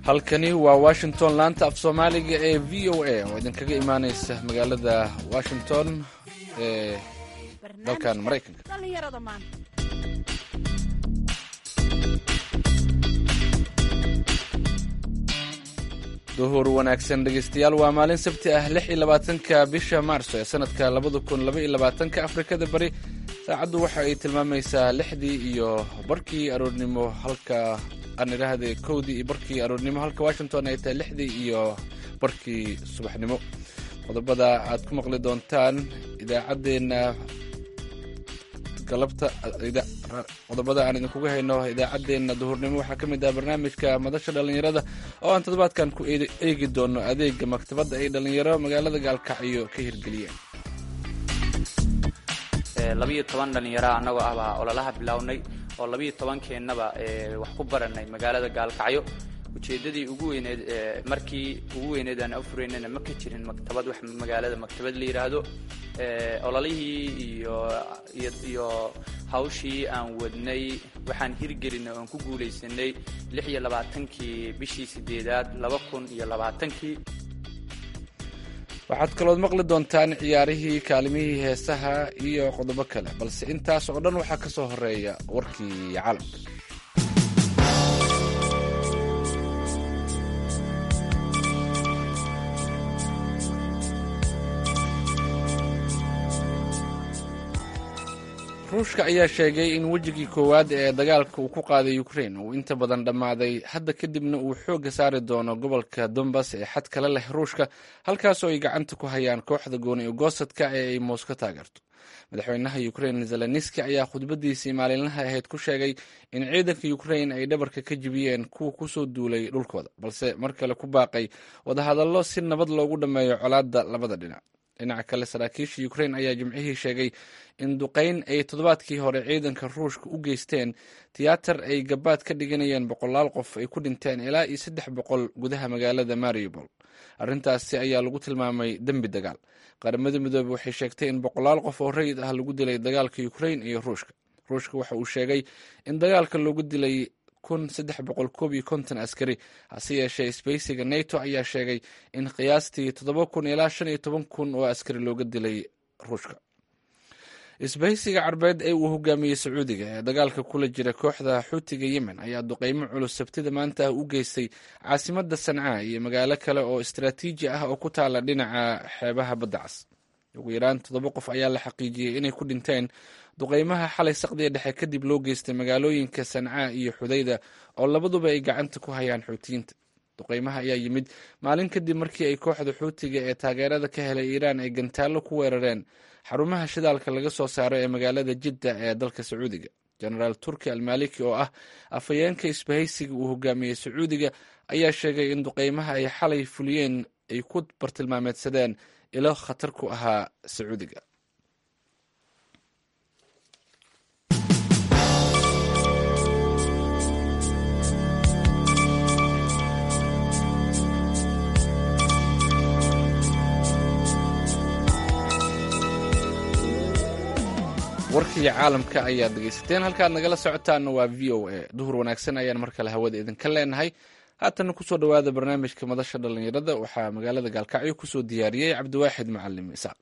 halkani waa washington laanta af soomaaliga ee v o a oo idinkaga imaaneysa magaalada washington ee dalkan maraykanka duhur wanaagsan dhegeystayaal waa maalin sabti ah lix iyo labaatanka bisha maarso ee sanadka labada kun laba iyo labaatanka afrikada bari saacaddu waxa ay tilmaamaysaa lixdii iyo barkii aroornimo halka aan idhaahday kowdii iyo barkii aroornimo halka washington ay tahay lixdii iyo barkii subaxnimo qodobada aad ku maqli doontaan idaacaddeenna galabta qodobada aan idinkuga hayno idaacaddeenna duhurnimo waxaa ka mid ah barnaamijka madasha dhallinyarada oo aan toddobaadkan ku eegi doono adeega maktabadda ay dhallinyaro magaalada gaalkacyo ka hirgeliyeen labiiyo toban dhallinyara annagoo ah baa ololaha bilownay oo labiiyo tobankeennaba wax ku baranay magaalada gaalkacyo ujeeddadii ugu weyneed markii ugu weyneed aan afuraynana ma ka jirin maktabad wax magaalada maktabad la yidhaahdo ololihii iyo iyo hawshii aan wadnay waxaan hirgelinay oon ku guulaysanay lix iyo labaatankii bishii sideedaad laba kun iyo labaatankii waxaad kalood maqli doontaan ciyaarihii kaalimihii heesaha iyo qodobo kale balse intaas oo dhan waxaa ka soo horeeya warkii caalamka ruushka ayaa sheegay in wejigii koowaad ee dagaalka uu ku qaaday ukrain uu inta badan dhammaaday hadda kadibna uu xoogga saari doono gobolka dombas ee xad kale leh ruushka halkaasoo ay gacanta ku hayaan kooxda gooni ugosadka ee ay moos ka taageerto madaxweynaha ukrain zelenski ayaa khudbadiisii maalinlaha ahayd ku sheegay in ciidanka ukrain ay dhabarka ka jibiyeen kuwa kusoo duulay dhulkooda balse mar kale ku baaqay wadahadallo si nabad loogu dhammeeyo colaadda labada dhinac dhinaca kale saraakiisha ukrain ayaa jimcihii sheegay in duqayn ay toddobaadkii hore ciidanka ruushka u geysteen tiyaatar ay gabaad ka dhiganayeen boqolaal qof ay ku dhinteen ilaa iyo saddex boqol gudaha magaalada mariupol arrintaasi ayaa lagu tilmaamay dembi dagaal qaramada midoobey waxay sheegtay in boqolaal qof oo rayid ah lagu dilay dagaalka ukrain iyo ruushka ruushka waxa uu sheegay in dagaalka loogu dilay kun saddex boqol koob iyo konton askari hase yeeshee sbeysiga nato ayaa sheegay in qiyaastii toddoba kun ilaa shan iyo toban kun oo askari looga dilay ruushka isbahaysiga carbeed ee uu hogaamiyey sacuudiga ee dagaalka kula jira kooxda xuutiga yemen ayaa duqeymo culus sabtida maanta ah u geystay caasimadda sancaa iyo magaalo kale oo istaraatiiji ah oo ku taala dhinaca xeebaha badda cas ugu yaraan toddoba qof ayaa la xaqiijiyey inay ku dhinteen duqeymaha xalay saqdiga dhexe kadib loo geystay magaalooyinka sancaa iyo xudayda oo labaduba ay gacanta ku hayaan xuutiyiinta duqeymaha ayaa yimid maalin kadib markii ay kooxda xuutiga ee taageerada ka helay iiraan ay gantaallo ku weerareen xarumaha shidaalka laga soo saaro ee magaalada jidda ee dalka sacuudiga jenaraal turki almaliki oo ah afhayeenka isbahaysiga uu hogaamiyey sacuudiga ayaa sheegay in duqeymaha ay xalay fuliyeen ay ku bartilmaameedsadeen ilo khatar ku ahaa sacuudiga warkii caalamka ayaad dhegeysateen halkaad nagala socotaanna waa v o a duhur wanaagsan ayaan mar kale hawada idinka leenahay haatana kusoo dhowaada barnaamijka madasha dhallinyarada waxaa magaalada gaalkacyo kusoo diyaariyey cabdiwaaxid macalim isaaq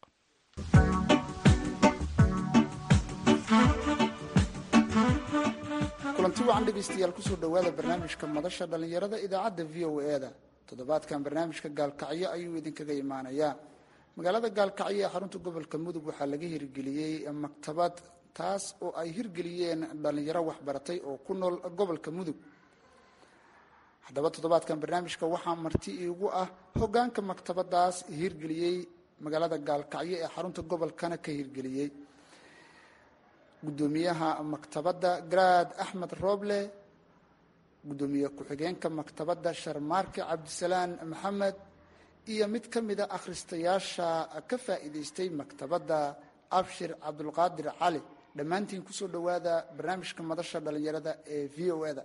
kulanti wacan dhegaystayaal kusoo dhowaada barnaamijka madasha dhallinyarada idaacadda v o e-da toddobaadkan barnaamijka gaalkacyo ayuu idinkaga imaanayaa magaalada gaalkacyo ee xarunta gobolka mudug waxaa laga hirgeliyey maktabad taas oo ay hirgeliyeen dhallinyaro waxbaratay oo ku nool gobolka mudug haddaba toddobaadkan barnaamijka waxaa marti iigu ah hogaanka maktabadaas hirgeliyey magaalada gaalkacyo ee xarunta gobolkana ka hirgeliyey guddoomiyaha maktabadda garaad axmed rooble guddoomiye ku-xigeenka maktabadda sharmaarke cabdisalaan maxamed iyo mid ka mida akhristayaasha ka faa'iidaystay maktabadda abshir cabdulqaadir cali dhammaantiin kusoo dhowaada barnaamijka madasha dhallinyarada ee v o e da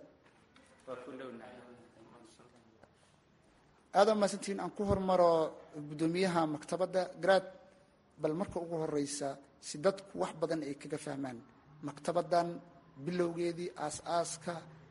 aada mahadsantiin aan ku hormaro guddoomiyaha maktabadda garaad bal marka ugu horeysa si dadku wax badan ay kaga fahmaan maktabaddan bilowgeedii aas-aaska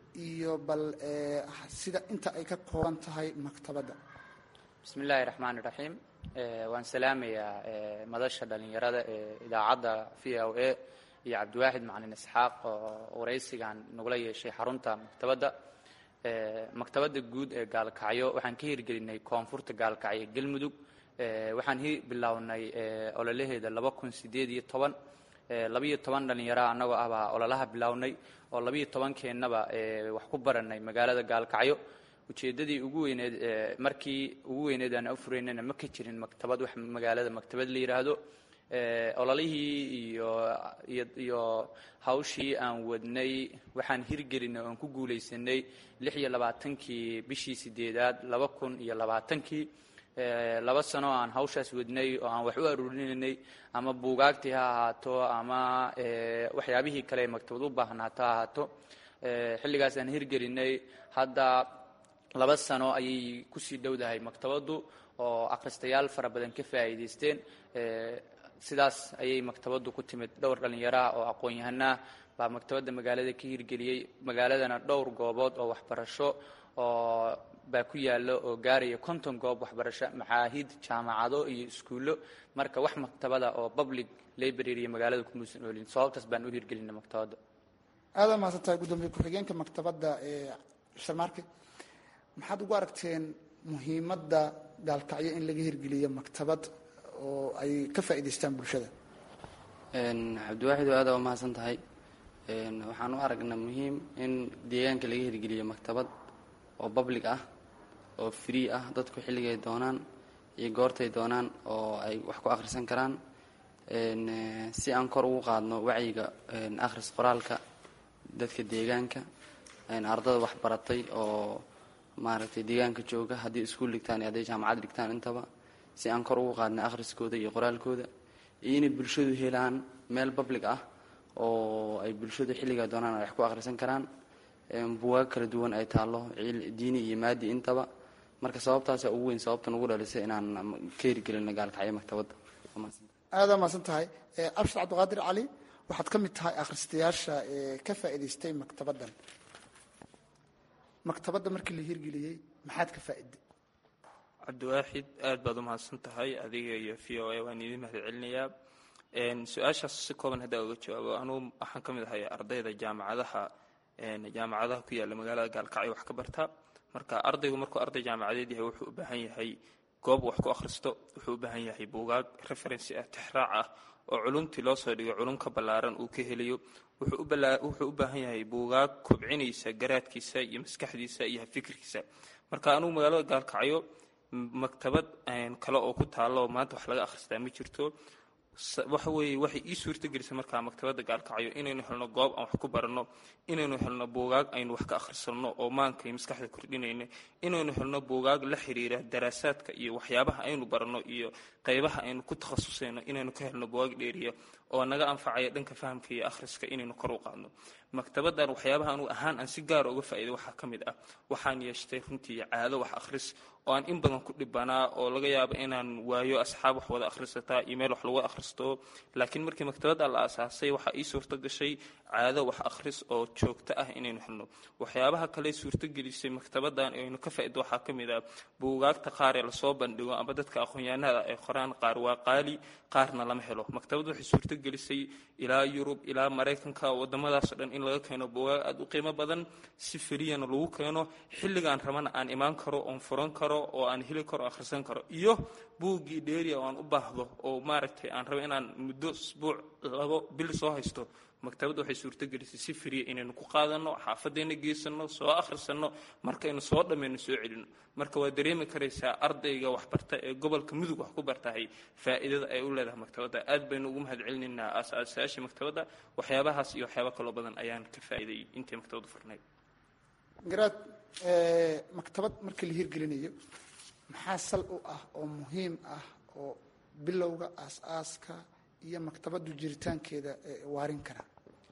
iyo bal sida inta ay ka kooban tahay maktabadda bismi illaahi raxmaani raxiim waan salaamayaa madasha dhallinyarada ee idaacadda v o a iyo cabdiwaaxid macalin isxaaq oo waraysigan nagula yeeshay xarunta maktabadda maktabadda guud ee gaalkacyo waxaan ka hirgelinay koonfurta gaalkacyo galmudug waxaan bilownay ololaheeda laba kun sideed iyo toban labiyo toban dhallinyara annagoo ah baa ololaha bilownay oo labiyo tobankeennaba wax ku baranay magaalada gaalkacyo ujeeddadii ugu weyneed markii ugu weyneed aan afuraynana ma ka jirin maktabad wax magaalada maktabad la yidhaahdo ololihii iyo iyo hawshii aan wadnay waxaan hirgelinay oan ku guulaysanay lix iyo labaatankii bishii sideedaad laba kun iyo labaatankii laba sano aan hawshaas wadnay oo aan wax u aruurinaynay ama buugaagtii ha ahaato ama waxyaabihii kale ee maktabad u baahnaato ha ahaato xilligaas aan hirgelinay hadda laba sano ayay kusii dhowdahay maktabaddu oo akhristayaal fara badan ka faa'iidaysteen sidaas ayay maktabaddu ku timid dhowr dhallinyaraha oo aqoon-yahanah baa maktabadda magaalada ka hirgeliyey magaaladana dhowr goobood oo waxbarasho oo baa ku yaalla oo gaaraya konton goob waxbarasho macaahid jaamacado iyo iskuullo marka wax maktabada oo public library magaalada kumuusan oolin sababtaas baan u hirgelinay maktabadda aada mahadsan tahay guddoomiye ku-xigeenka maktabadda ee sharmaarke maxaad ugu aragteen muhiimadda gaalkacyo in laga hirgeliyo maktabad oo ay ka faa'idaystaan bulshada cabdiwaaxid oo aada waa mahadsan tahay waxaan u aragnaa muhiim in deegaanka laga hirgeliyo maktabad oo public ah oo free ah dadku xilligay doonaan iyo goortay doonaan oo ay wax ku akhrisan karaan si aan kor ugu qaadno wacyiga akhris qoraalka dadka deegaanka ardada wax baratay oo maaragtay deegaanka jooga haddii iskuul dhigtaan iyo hadday jaamacad dhigtaan intaba si aan kor ugu qaadna akhriskooda iyo qoraalkooda iyo inay bulshadu helaan meel public ah oo ay bulshadu xilligaa doonaan ay wax ku akhrisan karaan buwaag kala duwan ay taallo diini iyo maadi intaba marka sababtaasa ugu weyn sababtan ugu dhalisay inaan ka hirgelino gaalkacyo maktabadda aada mahadsan tahay abshir cabdiqaadir cali waxaad ka mid tahay akhristayaasha ee ka faa'idaystay maktabaddan maktabadda markii la hirgeliyey maxaad ka faa'iday cabdiwaaxid aad baad u mahadsan tahay adiga iyo v o a waan idiin mahad celinayaa su-aashaas si kooban haddaa uga jawaabo anugu waxaan ka mid ahay ardayda jaamacadaha jaamacadaha ku yaalla magaalada gaalkacyo wax ka barta marka ardaygu markuu arday jaamacadeed yahay wuxuu u baahan yahay goob wax ku akhristo wuxuu u baahan yahay buugaag referency ah tixraac ah oo culumtii loo soo dhigo culum ka ballaaran uu ka helayo wuxuu u baahan yahay buugaag kobcinaysa garaadkiisa iyo maskaxdiisa iyo fikirkiisa marka anugu magaalada gaalkacyo maktabad kale oo ku taalla oo maanta wax laga akhristaa ma jirto waxa weeye waxay ii suurtagelisay markaa maktabadda gaalkacyo inaynu helno goob aan wax ku baranno inaynu helno buugaag aynu wax ka akhrisanno oo maanka iyo maskaxda kordhinayna inaynu helno buugaag la xiriira daraasaadka iyo waxyaabaha aynu baranno iyo qaybaha aynu ku takhasusayno inaynu ka helno buugaag dheeriya oo naga anfacaya dhanka fahamka iyo akhriska inaynu kor u qaadno maktabaddan waxyaabaha anugu ahaan aan si gaara uga faa'iiday waxaa ka mid ah waxaan yeeshtay runtii caado wax akhris oo aan in badan ku dhibanaa oo laga yaabo inaan waayo asxaab wax wada akhrisataa iyo meel wax lagu akhristo laakiin markii maktabadda la aasaasay waxaa ii suurto gashay caado wax akhris oo joogto ah inaynu helno waxyaabaha kale suurtogelisay maktabaddan aynu ka faa'ido waxaa ka mid ah buugaagta qaar ee lasoo bandhigo ama dadka aqoon-yahanada ay qoraan qaar waa qaali qaarna lama helo maktabaddu waxay suurtogelisay ilaa yurub ilaa maraykanka wadamadaasoo dhan in laga keeno buugaag aada u qiimo badan si feliyana lagu keeno xilligaan rabana aan imaan karo oon furan karo oo aan heli karo akhrisan karo iyo buuggii dheeriya oo aan u baahdo oo maaragtay aan rabo inaan muddo isbuuc labo bil soo haysto maktabadda waxay suurtogelisay si firiya inaynu ku qaadanno xaafadeenna geysano soo akhrisanno markaynu soo dhammayno soo celino marka waa dareemi karaysaa ardayga waxbarta ee gobolka mudug wax ku bartahay faa'iidada ay u leedahay maktabadda aad baynu ugu mahad celinaynaa aas-aasayaashii maktabadda waxyaabahaas iyo waxyaaba kaloo badan ayaan ka faa'iiday intay maktabaddu furnayd garaad maktabad markii la hirgelinayo maxaa sal u ah oo muhiim ah oo bilowga aas-aaska iyo maktabaddu jiritaankeeda waarin kara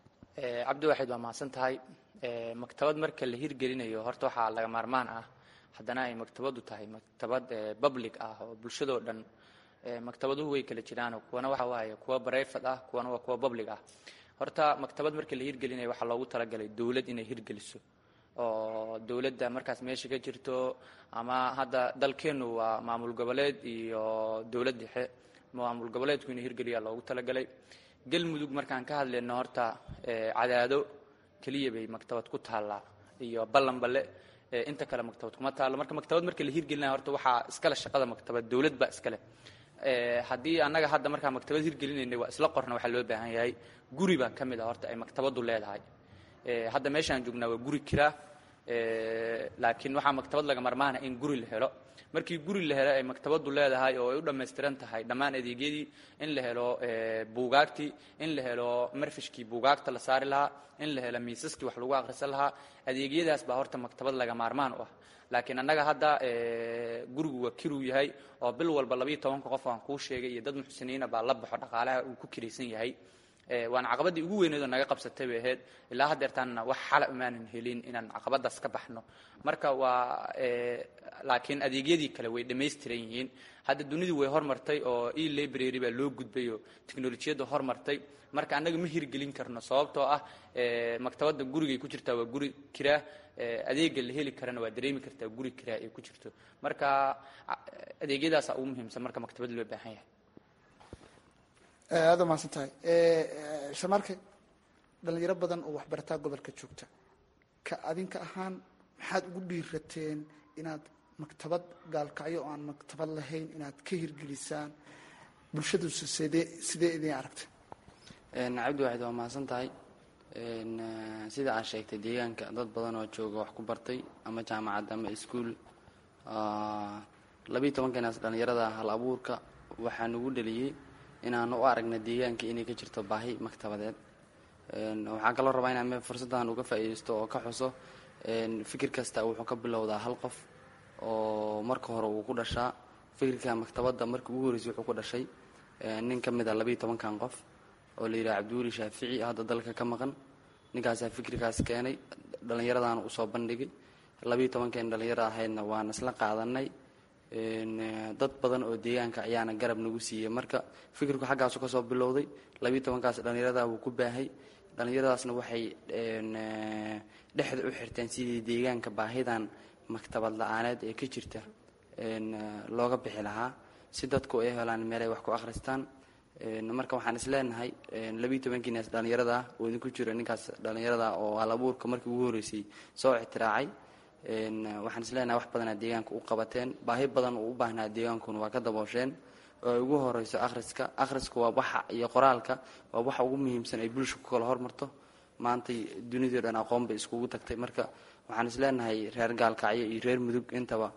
cabdiwaxid waa mahadsan tahay maktabad marka la hirgelinayo horta waxaa laga maarmaan ah haddana ay maktabaddu tahay maktabad public ah oo bulshadoo dhan maktabaduhu way kala jiraan kuwana waxa waaye kuwa brayfad ah kuwana waa kuwa public ah horta maktabad marka la hirgelinayo waxaa loogu talagalay dowlad inay hirgeliso oo dowladda markaas meesha ka jirto ama hadda dalkeennu waa maamul goboleed iyo dowlad dhexe maamul goboleedku inuu hirgeliyaa loogu talagalay galmudug markaan ka hadlayno horta cadaado keliya bay maktabad ku taallaa iyo ballanballe inta kale maktabad kuma taallo marka maktabad marka la hirgelinaya horta waxaa iskale shaqada maktabad dowlad baa iskale haddii annaga hadda markaa maktabad hirgelinaynay waa isla qorna waxaa loo baahan yahay guri baa ka mid a horta ay maktabaddu leedahay hadda meeshaan joognaa waa guri kiraa laakiin waxaa maktabad laga marmaana in guri la helo markii guri la helo ay maktabaddu leedahay oo ay u dhammaystiran tahay dhammaan adeegyadii in la helo buugaagtii in la helo marfishkii buugaagta la saari lahaa in la helo miisaskii wax lagu akhrisan lahaa adeegyadaas baa horta maktabad laga maarmaan u ah laakiin annaga hadda gurigu waa kiruu yahay oo bil walba labayo tobanka qof aan kuu sheegay iyo dad muxsiniina baa la baxo dhaqaalaha uu ku kiraysan yahay waana caqabadii ugu weyneed oo naga qabsatay bay ahayd ilaa haddeertaanna wax xala umaanan helin inaan caqabadaas ka baxno marka waa laakiin adeegyadii kale way dhammaystiran yihiin hadda dunidu way hormartay oo e library baa loo gudbay oo teknolojiyadda hormartay marka annaga ma hirgelin karno sababtoo ah maktabadda gurigay ku jirtaa waa guri kiraa adeega la heli karana waa dareemi kartaa guri kiraa ay ku jirto marka adeegyadaasa ugu muhiimsan marka maktabad loo baahan yahay aada umahadsan tahay shamarke dhalinyaro badan oo waxbarataa gobolka joogta ka adinka ahaan maxaad ugu dhiirateen inaad maktabad gaalkacyo oo aan maktabad lahayn inaad ka hirgelisaan bulshaduse sidee sidee idin aragta cabdi waaxid waa mahadsan tahay sida aad sheegtay deegaanka dad badan oo jooga wax ku bartay ama jaamacad ama iskuol labiiyo tobankanas dhalinyarada hal abuurka waxaa nagu dheliyey inaanu u aragna deegaanka inay ka jirto baahi maktabadeed waxaan kaloo rabaa inaan me fursaddan uga faa'iidaysto oo ka xuso fikir kasta wuxuu ka bilowdaa hal qof oo marka hore uu ku dhashaa fikirka maktabadda markii ugu horreysay wuxuu ku dhashay nin ka mid a labaiyo tobankan qof oo la yidhaha cabdiweli shaafici hadda dalka ka maqan ninkaasaa fikirkaas keenay dhallinyaradaana usoo bandhigay labaiyo tobankeen dhallinyarada ahaydna waan isla qaadanay dad badan oo deegaanka ayaana garab nagu siiyey marka fikirku xaggaasu kasoo bilowday labaiyo tobankaas dhallinyarada wuu ku baahay dhallinyaradaasna waxay dhexda u xirteen sidii deegaanka baahidan maktabad la-aaneed ee ka jirta looga bixi lahaa si dadku ay helaan meel ay wax ku akhristaan marka waxaan is leenahay labiiyo tobankiinaas dhallinyarada oo idinku jiro ninkaas dhallinyarada oo hal abuurka markii ugu horreysay soo ixtiraacay waxaan is leenahay wax badanaa deegaanka u qabateen baahi badan uu u baahnaa deegaankuna waa ka daboosheen oo ay ugu horeyso akhriska akhriska waa waxa iyo qoraalka waa waxa ugu muhiimsan ay bulsha ku kala hormarto maantay dunidao dhan aqoon bay iskugu tagtay marka waxaan is leenahay reer gaalkacyo iyo reer mudug intaba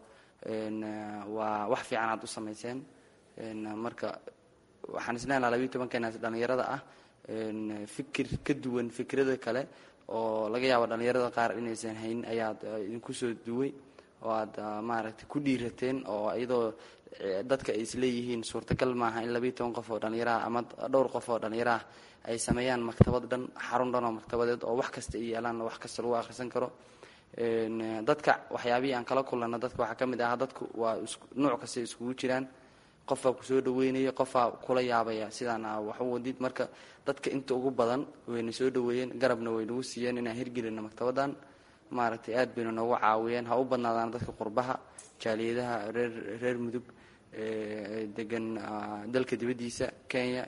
waa wax fiican aad u samayseen marka waxaan is leenahay labiiyo tobankeenaas dhallinyarada ah fikir ka duwan fikrada kale oo laga yaabo dhallinyarada qaar inaysan haynin ayaad idinku soo duway oo aad maaragtay ku dhiirateen oo iyadoo dadka ay isleeyihiin suurtagal maaha in labiiyo toban qof oo dhallinyaraha ama dhowr qof oo dhallinyaraha ay sameeyaan maktabad dhan xarun dhan oo maktabadeed oo wax kasta ay yeelaan wax kasta lagu akhrisan karo dadka waxyaabihii aan kala kulanno dadka waxaa ka mid ah dadku waa nuuc kastay iskugu jiraan qofbaa kusoo dhaweynaya qofbaa kula yaabaya sidaan wax u wadid marka dadka inta ugu badan wayna soo dhaweeyeen garabna way nagu siiyeen inaan hirgelino maktabaddan maaragtay aad bayna noogu caawiyeen ha u badnaadaan dadka qurbaha jaaliyadaha reer reer mudug degan dalka dibaddiisa kenya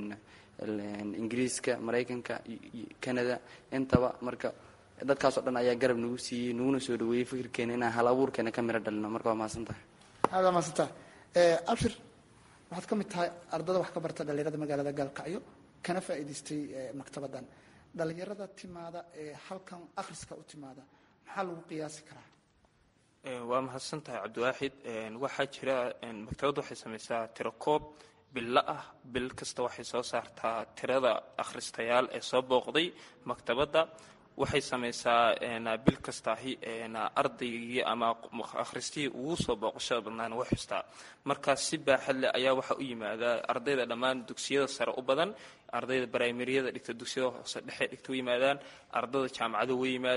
ingiriiska maraykanka canada intaba marka dadkaas oo dhan ayaa garab nagu siiyey naguna soo dhaweeyey fikirkeena inaan hal abuurkeena ka miro dhalino marka waa mahadsan tahay aada mahadsan tahay abshir waxaad ka mid tahay ardada wax ka barta dhalinyarada magaalada gaalkacyo kana faa'iidaystay maktabaddan dhalinyarada timaada ee halkan akhriska u timaada maxaa lagu qiyaasi karaa waa mahadsan tahay cabdiwaaxid waxaa jira maktabadda waxay samaysaa tiro koob bilo ah bil kasta waxay soo saartaa tirada akhristayaal ee soo booqday maktabadda waxay samaysaa bil kastaahi ardaygii ama akhristihii ugu soo booqashada badnaana way xustaa markaas si baaxad leh ayaa waxaa u yimaadaa ardayda dhammaan dugsiyada sare u badan ardayda brimariyada dhigta dugsiyada hoose dhexe dhigta way yimaadaan ardayda jaamacado way yimaadaan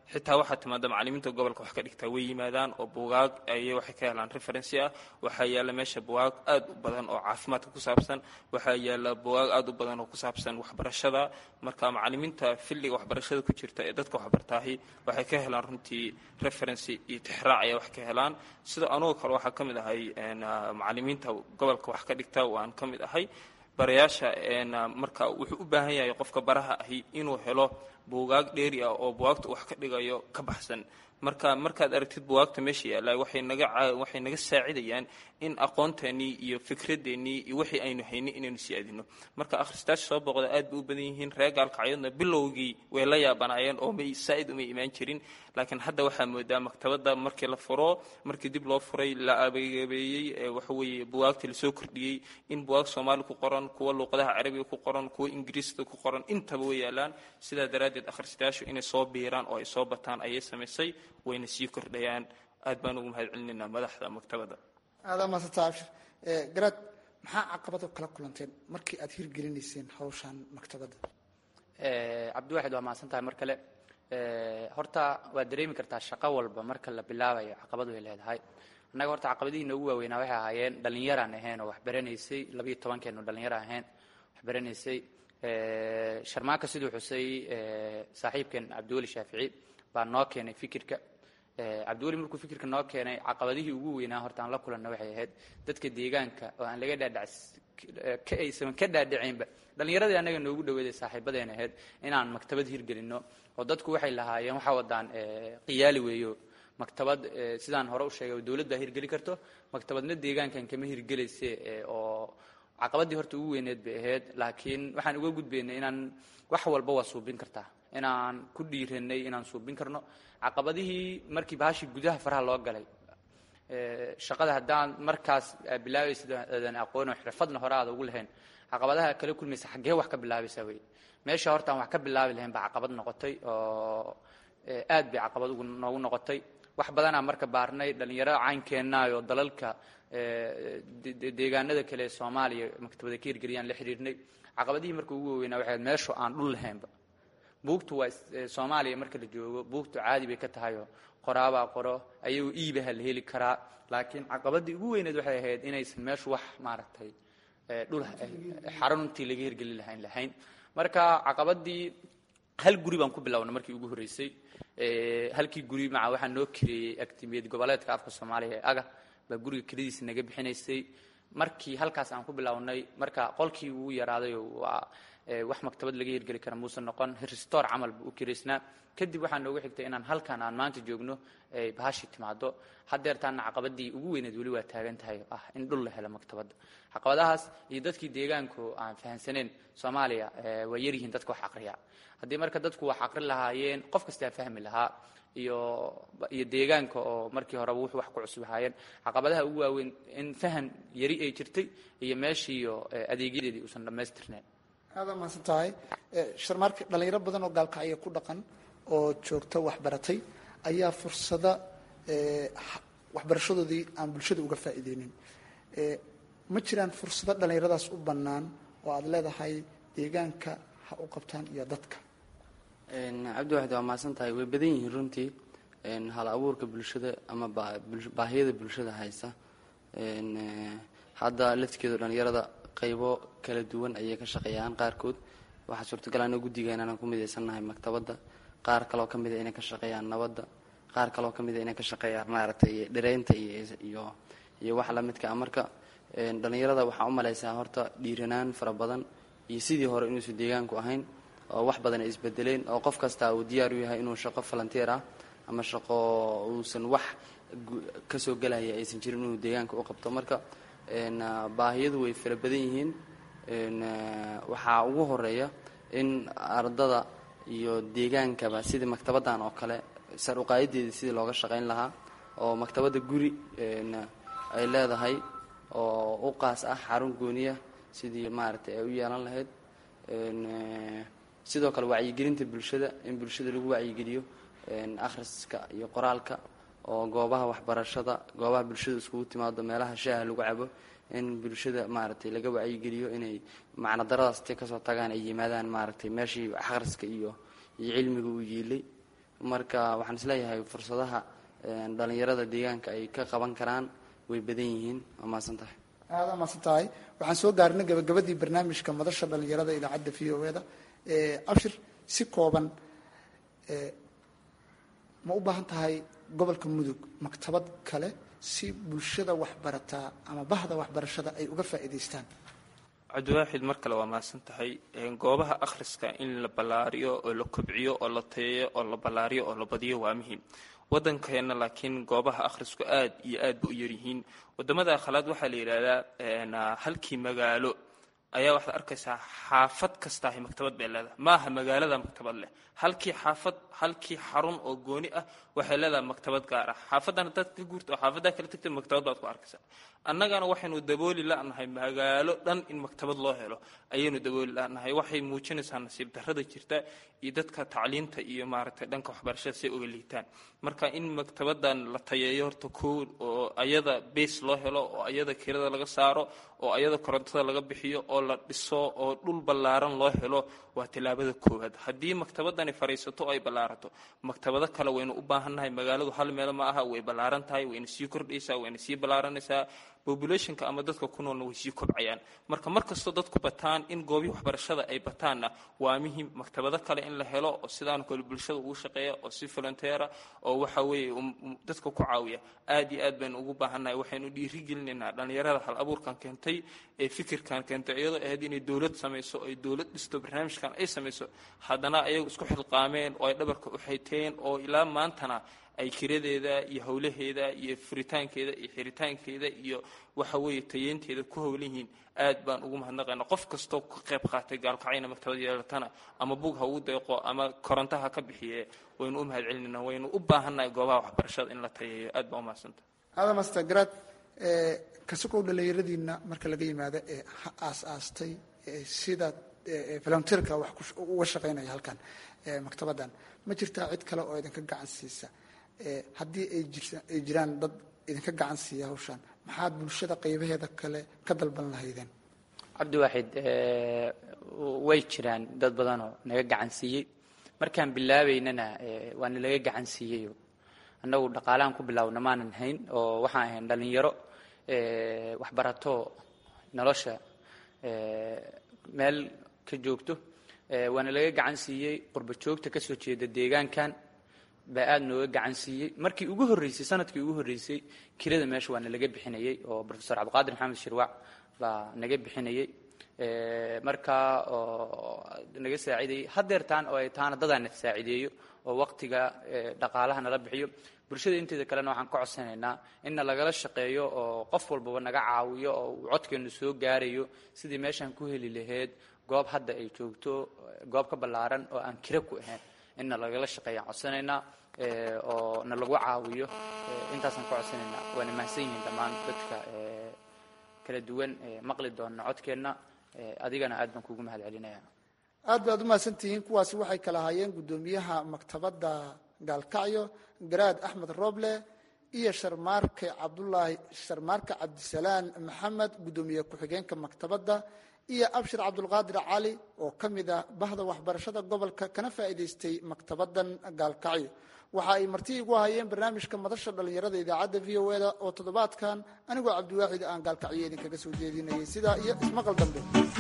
xitaa waxaa timaada macalimiinta gobolka wax ka dhigtaa way yimaadaan oo buugaag ay waxay ka helaan referency ah waxaa yaalla meesha buugaag aad u badan oo caafimaadka ku saabsan waxaa yaalla buugaag aad u badan oo ku saabsan waxbarashada marka macalimiinta filliga waxbarashada ku jirta ee dadka waxbartaahi waxay ka helaan runtii referency iyo tixraac ayaa wax ka helaan sida anugoo kale waxaa ka mid ahay macalimiinta gobolka wax ka dhigta waan ka mid ahay barayaasha marka wuxuu u baahan yahay qofka baraha ahi inuu helo buugaag dheeri ah oo buugaagta wax ka dhigayo ka baxsan marka markaad aragtid buugaagta meesha yaalla waxay naga waxay naga saacidayaan in aqoonteennii iyo fikradeennii iyo wixii aynu haynin inaynu siyaadino marka akhristaasha soo boqda aad bay u badan yihiin reer gaalkacyadna bilowgii way la yaabanaayeen oo may saa'id umay imaan jirin laakiin hadda waxaa moodaa maktabadda markii la furo markii dib loo furay la abeebeeyey waxa weeye buwaagtii lasoo kordhiyey in buwaag soomaali ku qoran kuwa luuqadaha carabiga ku qoran kuwa ingiriiska ku qoran intaba way yaalaan sidaa daraaddeed akhristayaashu inay soo biiraan oo ay soo bataan ayay samaysay wayna sii kordhayaan aad baan ugu mahad celinaynaa madaxda maktabadda aadaa maasanta abshir garaad maxaa caqabado kala kulanteen markii aad hirgelinayseen hawshan maktabadda cabdiwaxid waa mahadsan tahay mar kale horta waad dareemi kartaa shaqo walba marka la bilaabayo caqabad way leedahay annaga horta caqabadihiina ugu waaweynaa waxay ahaayeen dhallinyaraan ahayn oo waxbaranaysay labayo tobankeenu dhallinyaro ahayn waxbaranaysay sharmaanka siduu xusay saaxiibkeen cabdiweli shaafici baa noo keenay fikirka cabdiweli markuu fikirka noo keenay caqabadihii ugu weynaa horta aan la kulanna waxay ahayd dadka deegaanka oo aan laga dhaadhac ka aysan ka dhaadhacaynba dhallinyaradii annaga noogu dhaweeday saaxiibadeena ahayd inaan maktabad hirgelinno oo dadku waxay lahaayeen waxaa wadaan qiyaali weeyo maktabad sidaan hore u sheegay dowlad baa hirgeli karto maktabadna deegaankan kama hirgelayse oo caqabadii horta ugu weyneed bay ahayd laakiin waxaan uga gudbaynay inaan wax walba waa suubin kartaa inaan ku dhiiranay inaan suubin karno caqabadihii markii bahashii gudaha faraha loo galay shaqada haddaan markaas bilaabaysid aadan aqoon oo xirfadna hore aada ugu lahayn caqabadaha kala kulmaysa xaggee wax ka bilaabaysaa wey meesha horta aan wax ka bilaabi lahayn baa caqabad noqotay oo aad bay caqabad ugu noogu noqotay wax badanaa marka baarnay dhallinyarada caynkeennaayoo dalalka deegaanada kale ee soomaaliya maktabada ka hirgeliyaan la xidhiirnay caqabadihii marka ugu waaweynaa waxay meeshu aan dhul lahaynba buugtu waa soomaaliya marka la joogo buugtu caadi bay ka tahayoo qoraabaa qoro ayagoo iibaha la heli karaa laakiin caqabadii ugu weyneed waxay ahayd inaysan meeshu wax maaragtay dhul xaruntii laga hirgeli lahayn lahayn marka caqabadii hal guri baan ku bilownay markii ugu horreysay halkii guri maca waxaa noo kireeyey agtimiyad goboleedka afka soomaaliya ee aga baa guriga keladiisa naga bixinaysay markii halkaas aan ku bilownay marka qolkii ugu yaraaday waa wax maktabad laga hirgeli kara muuse noqon restore camal buu u kiraysnaa kadib waxaa noogu xigtay inaan halkan aan maanta joogno ay bahashi timaado haddeertaana caqabadii ugu weyneed weli waa taagan tahay ah in dhul la helo maktabadda caqabadahaas iyo dadkii deegaanku aan fahansaneen soomaaliya waa yaryihiin dadka wax aqriya haddii marka dadku wax aqri lahaayeen qof kastaa fahmi lahaa iyo iyo deegaanka oo markii horeba wuxuu wax ku cusub ahaayeen caqabadaha ugu waaweyn in fahan yari ay jirtay iyo meeshiiyo adeegyadeedii uusan dhammaystirnayn aadaa mahadsan tahay sharmaarka dhalinyaro badan oo gaalkacyo ku dhaqan oo joogta waxbaratay ayaa fursada waxbarashadoodii aan bulshada uga faa'iideynin ma jiraan fursado dhallinyaradaas u bannaan oo aada leedahay deegaanka ha u qabtaan iyo dadka cabdiwaxid waa mahadsan tahay way badan yihiin runtii hal abuurka bulshada ama baahiyada bulshada haysa hadda laftigeedu dhallinyarada qaybo kala duwan ayay ka shaqeeyaan qaarkood waxaa suurtagal ana guddigeena inaan ku midaysannahay maktabadda qaar kaloo ka mida inay ka shaqeeyaan nabadda qaar kaloo ka mida inay ka shaqeeyaan maaragtay dhireynta iyo iyo wax lamidka ah marka dhallinyarada waxaa u malaysaa horta dhiiranaan fara badan iyo sidii hore inuusan deegaanku ahayn oo wax badan ay isbedeleen oo qof kasta uu diyaar u yahay inuu shaqo falanteer ah ama shaqo uusan wax kasoo gelaya aysan jirin inuu deegaanka u qabto marka baahiyadu way fara badan yihiin waxaa ugu horeeya in ardada iyo deegaankaba sidii maktabaddan oo kale sar uqaayadeedii sidii looga shaqayn lahaa oo maktabadda guri ay leedahay oo u qaas ah xarun gooniya sidii maaragtay ay u yeelan lahayd sidoo kale wacyigelinta bulshada in bulshada lagu wacyigeliyo akhriska iyo qoraalka oo goobaha waxbarashada goobaha bulshada iskugu timaado meelaha shaaha lagu cabo in bulshada maaragtay laga wacyigeliyo inay macno daradaas intay kasoo tagaan ay yimaadaan maaragtay meeshii akhriska iyo iyo cilmiga uu yiilay marka waxaan isleeyahay fursadaha dhalinyarada deegaanka ay ka qaban karaan way badan yihiin waa mahadsan tahay aada mahadsan tahay waxaan soo gaarnay gabagabadii barnaamijka madasha dhalinyarada idaacadda v o eda abshir si kooban ma u baahan tahay gobolka mudug maktabad kale si bulshada waxbarataa ama bahda waxbarashada ay uga faa'iidaystaan cabdiwaaxid mar kale waa mahadsan tahay goobaha akhriska in la ballaariyo oo la kobciyo oo la tayeeyo oo la ballaariyo oo la badiyo waa muhiim waddankeenna laakiin goobaha akhrisku aad iyo aad ba u yaryihiin waddamada akhalaad waxaa la yidhaahdaa halkii magaalo ayaa waxaad arkaysaa xaafad kastaahi maktabad bay leedahay maaha magaalada maktabad leh halkii xaafad halkii xarun oo gooni ah waxay leedahay maktabad gaar ah xaafadan hadaad ka guurto oo xaafadaa kala tagta maktabad baad ku arkaysaa annagana waxaynu dabooli la'nahay magaalo dhan in maktabad loo helo ayaynu dabooli la'nahay waxay muujinaysaa nasiib darrada jirta iyo dadka tacliinta iyo maaragtay dhanka waxbarashada say uga liitaan marka in maktabadan la tayeeyo horta koo oo ayada base loo helo oo ayada kirada laga saaro oo ayada korontada laga bixiyo oo la dhiso oo dhul ballaaran loo helo waa tillaabada koowaad haddii maktabadani fadhiisato oo ay ballaarato maktabado kale waynu u baahannahay magaaladu hal meel ma aha way ballaaran tahay wayna sii kordhaysaa wayna sii ballaaranaysaa populationka ama dadka ku noolna way sii kobcayaan marka mar kastoo dadku bataan in goobii waxbarashada ay bataanna waa muhim maktabado kale in la helo oo sidaan kale bulshada ugu shaqeeya oo si volunteera oo waxa weeye dadka ku caawiya aad iyo aad baynu ugu baahannahay waxaynu dhiirigelinaynaa dhallinyarada hal abuurkan keentay ee fikirkan keentay iyadoo ahayd inay dowlad samayso ay dowlad dhisto barnaamijkan ay samayso haddana ayagu isku xilqaameen oo ay dhabarka u xayteen oo ilaa maantana ay kiradeeda iyo howlaheeda iyo furitaankeeda iyo xiritaankeeda iyo waxa weeye tayeynteeda ku howlan yihiin aad baan ugu mahadnaqayna qof kastoo ka qayb qaatay gaalkacayna maktabad yeelatana ama bug ha ugu deeqo ama koronto ha ka bixiye waynu u mahad celinayna waynu u baahannahay goobaha waxbarashada in la tayeeyo aad baa umahadsanta aada master garad kasokow dhallinyaradiina marka laga yimaado ee ha aas-aastay sida volunteerka wax uga shaqaynaya halkan maktabaddan ma jirtaa cid kale oo idinka gacan siisa haddii ay jiraan dad idinka gacan siiya hawshaan maxaad bulshada qaybaheeda kale ka dalban lahaydeen cabdiwaaxid way jiraan dad badanoo naga gacan siiyey markaan bilaabaynana waana laga gacan siiyeyo annagu dhaqaalahan ku bilaawna maanan hayn oo waxaan ahayn dhallinyaro waxbarato nolosha meel ka joogto waana laga gacan siiyey qurba joogta ka soo jeeda deegaankan baa aada nooga gacan siiyey markii ugu horreysay sanadkii ugu horreysay kirada meesha waana laga bixinayey oo profesor cabdiqaadir maxamed shirwac baa naga bixinayey markaa oo naga saacidayey hadeertaan oo ay taana dadaana saacideeyo oo waqtiga dhaqaalaha nala bixiyo bulshada inteeda kalena waxaan ka codsanaynaa inna lagala shaqeeyo oo qof walbaba naga caawiyo oo uu codkeenu soo gaarayo sidii meeshaan ku heli lahayd goob hadda ay joogto goob ka ballaaran oo aan kira ku ahayn inna lagala shaqeeyaan codsanaynaa oo na lagu caawiyo intaasaan ka codsanaynaa waana mahadsan yihiin dhammaan dadka kala duwan maqli doona codkeenna adigana aad baan kuugu mahad celinaya aad baad u mahadsantihiin kuwaasi waxay kala ahaayeen guddoomiyaha maktabadda gaalkacyo garaad axmed roble iyo sharmaarke cabdulaahi sharmaarke cabdisalaan maxamed guddoomiye ku-xigeenka maktabadda iyo abshir cabdulqaadir cali oo ka mid ah bahda waxbarashada gobolka kana faa'iidaystay maktabaddan gaalkacyo waxa ay marti igu hayeen barnaamijka madasha dhallinyarada idaacadda v o eda oo toddobaadkan anigoo cabdiwaaxid aan gaalkacyo idinkaga soo jeedinayay sidaa iyo ismaqal dambe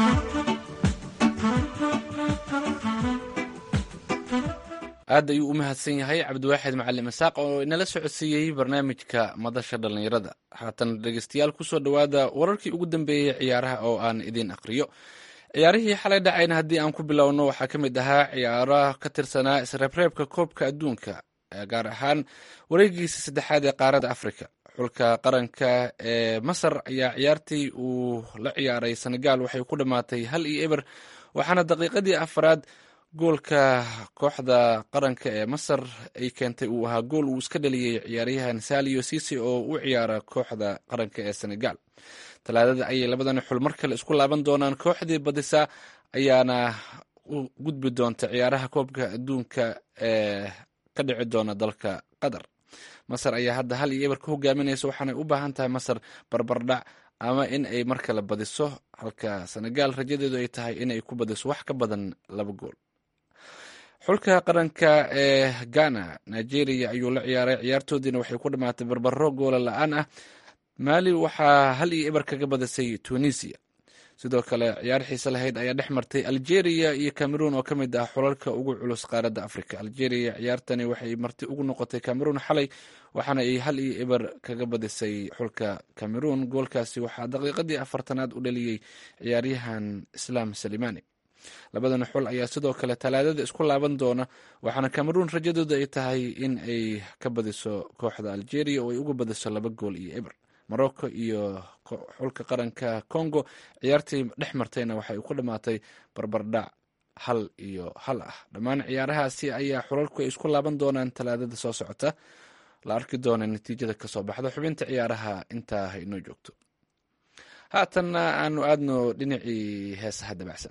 aad ayuu u mahadsan yahay cabdiwaaxid macalin masaaq oo inala socodsiiyey barnaamijka madasha dhallinyarada haatan dhegeystayaal kusoo dhowaada wararkii ugu dambeeyey ciyaaraha oo aan idiin aqriyo ciyaarihii xalay dhacayna haddii aan ku bilowno waxaa ka mid ahaa ciyaaraha ka tirsanaa isreebreebka koobka adduunka gaar ahaan wareegiisa saddexaad ee qaaradda afrika xulka qaranka ee masar ayaa ciyaartii uu la ciyaaray senegal waxay ku dhammaatay hal iyo eber waxaana daqiiqadii afaraad goolka kooxda qaranka ee masar ay keentay uu ahaa gool uu iska dhaliyey ciyaaryahan salio sisi oo u ciyaara kooxda qaranka ee senegal talaadada ayay labadan xul mar kale isku laaban doonaan kooxdii badisa ayaana u gudbi doonta ciyaaraha koobka adduunka ee ka dhici doona dalka qatar masar ayaa hadda hal iyo eber ka hogaaminaysa waxaanay u baahan tahay masar barbardhac ama in ay mar kale badiso halka senegal rajadeedu ay tahay in ay ku badiso wax ka badan laba gool xulka qaranka ee ghana nigeria ayuu la ciyaaray ciyaartoodiina waxay ku dhammaatay barbaro goola la-aan ah maali waxaa hal iyo eber kaga badisay tunisia sidoo kale ciyaar xiise lahayd ayaa dhex martay algeria iyo cameroon oo ka mid ah xulalka ugu culus qaaradda africa algeria ciyaartani waxay marti ugu noqotay cameroon xalay waxaana ay hal iyo eber kaga badisay xulka cameroon goolkaasi waxaa daqiiqadii afartanaad u dhaliyey ciyaaryahan islaam salimani labadana xul ayaa sidoo kale talaadada isku laaban doona waxaana cameroon rajadooda ay tahay in ay ka badiso kooxda algeria oo ay uga badiso laba gool iyo eber morocco iyo xulka qaranka congo ciyaartii dhex martayna waxay ku dhammaatay barbardhac hal iyo hal ah dhammaan ciyaarahaasi ayaa xulalku ay isku laaban doonaan talaadada soo socota la arki doona natiijada kasoo baxda xubinta ciyaaraha intaa ha inoo joogto haatanna aanu aadno dhinacii heesaha dabacsan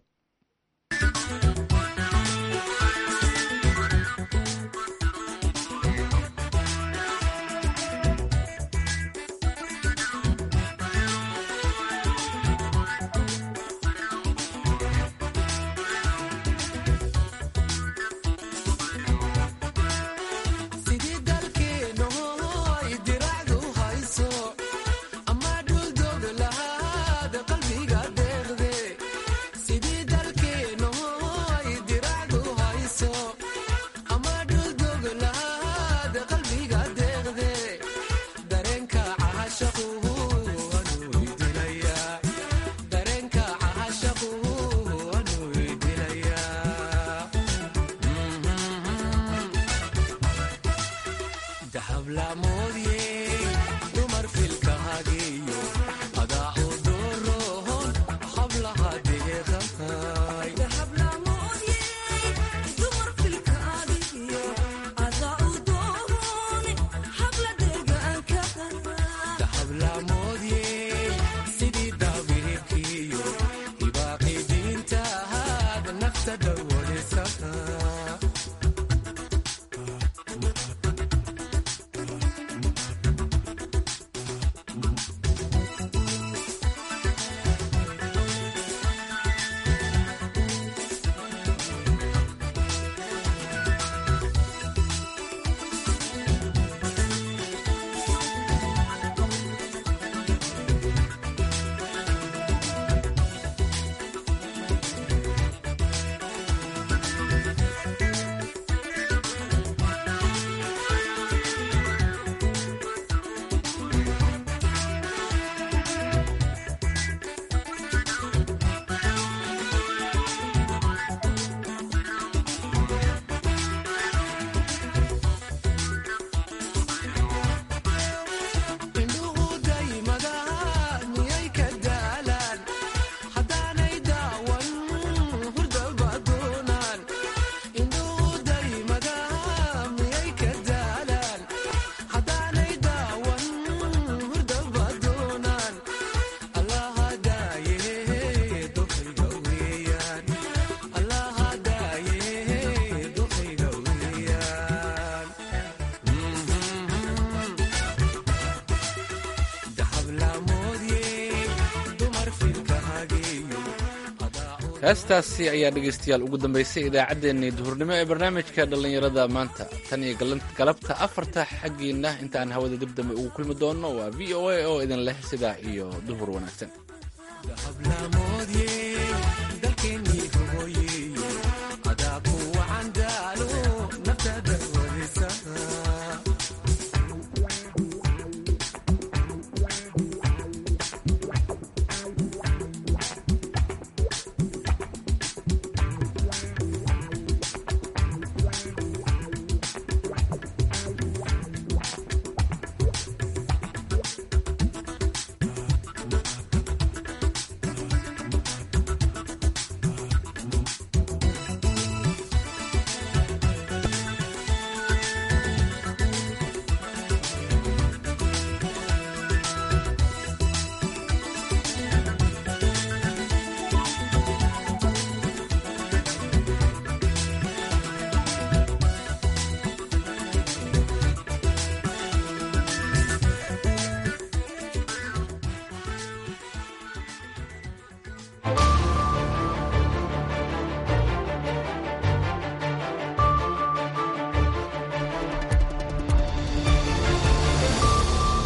heestaasi ayaa dhegaystayaal ugu dambaysay idaacaddeenii duhurnimo ee barnaamijka dhallinyarada maanta tan iyo galabta afarta xaggiinna intaan hawada dib dambe ugu kulmi doonno waa v o a oo idin leh sidaa iyo duhur wanaagsan